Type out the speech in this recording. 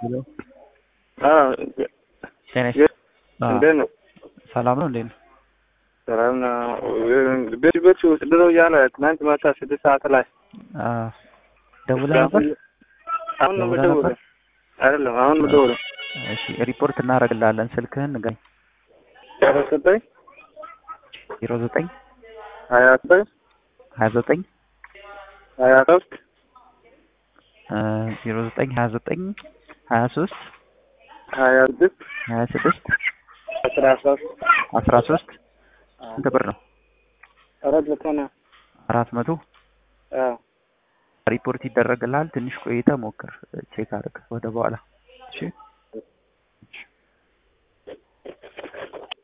ሄሎ አዎ ጤና ይስጥ- አዎ፣ እንዴት ነው? ሰላም ነው እንዴት ነው? ሰላም ነው። ቤት ቤት ውስጥ ድሮ እያለ ትናንት ማታ ስድስት ሰዓት ላይ አዎ፣ ደውለህ ነበር? አሁን ነው ደውለህ የምደውለው። ነበር? አይደለም አሁን ነው የምደውለው። እሺ ሪፖርት እናደርግልሃለን። ስልክህን ንገረኝ። ዜሮ ዘጠኝ ዜሮ ዘጠኝ ሀያ ዘጠኝ ሀያ ዘጠኝ ሀያ ሶስት ዜሮ ዘጠኝ ሀያ ዘጠኝ ሀያ ሶስት ሀያ ስድስት ሀያ ስድስት አስራ ሶስት አስራ ሶስት ስንት ብር ነው? አራት መቶ ነው። አራት መቶ አዎ ሪፖርት ይደረግልሃል። ትንሽ ቆይተህ ሞክር፣ ቼክ አድርግ ወደ በኋላ። እሺ